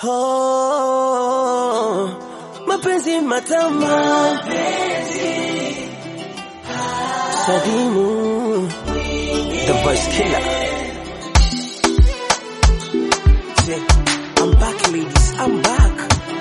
Oh, mapenzi matamu Sadimu The voice killer Say, I'm back ladies, I'm back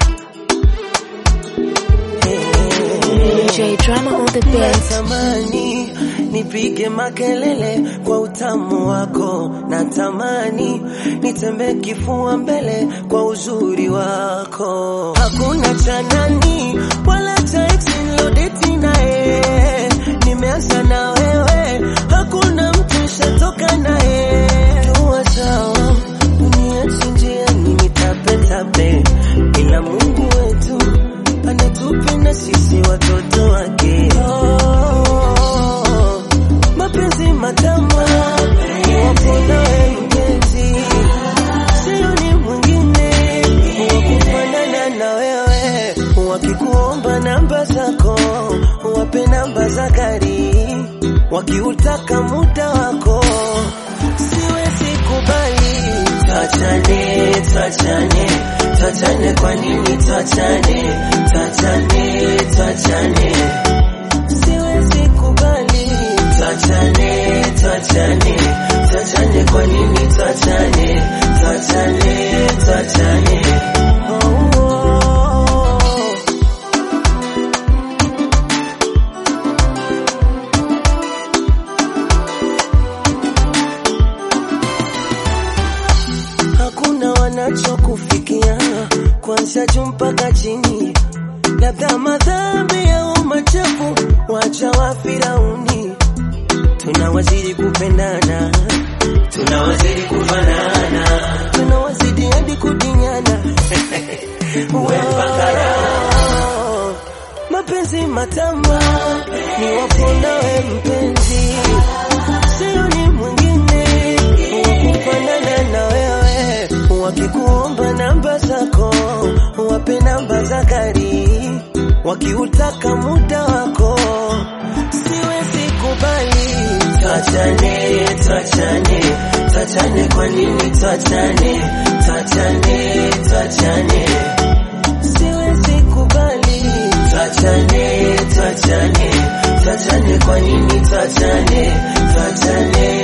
DJ Drama on the beat. Natamani nipige makelele kwa utamu wako, natamani nitembe kifua mbele kwa uzuri wako. Hakuna cha nani wala cha ex nilodeti naye, nimeanza na wewe, hakuna mtu shatoka naye. Tuwa sawa, dunia njiani nitapetape, ila Mungu wetu anatupenda sisi watoto wake. Oh, mapenzi matamu wapo nawe mpenzi, sio ni mwingine wakufanana na wewe. Wakikuomba namba zako, wape namba za gari, wakiutaka muda wako, siwezi kubali. Tuachane, tuachane, tuachane, kwa nini tuachane? Tuachane, tuachane, siwezi kubali. Tuachane, tuachane, tuachane, kwa nini tuachane? Tuachane, tuachane. Oh, oh. hakuna wanachokufikia kwanza juu mpaka chini, labda madhambi au machafu wacha wa Firauni. Tunawazidi kupendana, tunawazidi kufanana, tunawazidi hadi kudinyana Wow. mapenzi matamu ni wapo nawe mpenzi, sio ni mwingine wakufanana na wewe. Wakikuomba namba zako, wape namba za gari, wakiutaka muda wako, siwezi kubali. Tuachane, tuachane, tuachane, kwa nini tuachane? Tuachane, tuachane, siwezi kubali. Tuachane, tuachane, tuachane, kwa nini tuachane? Tuachane,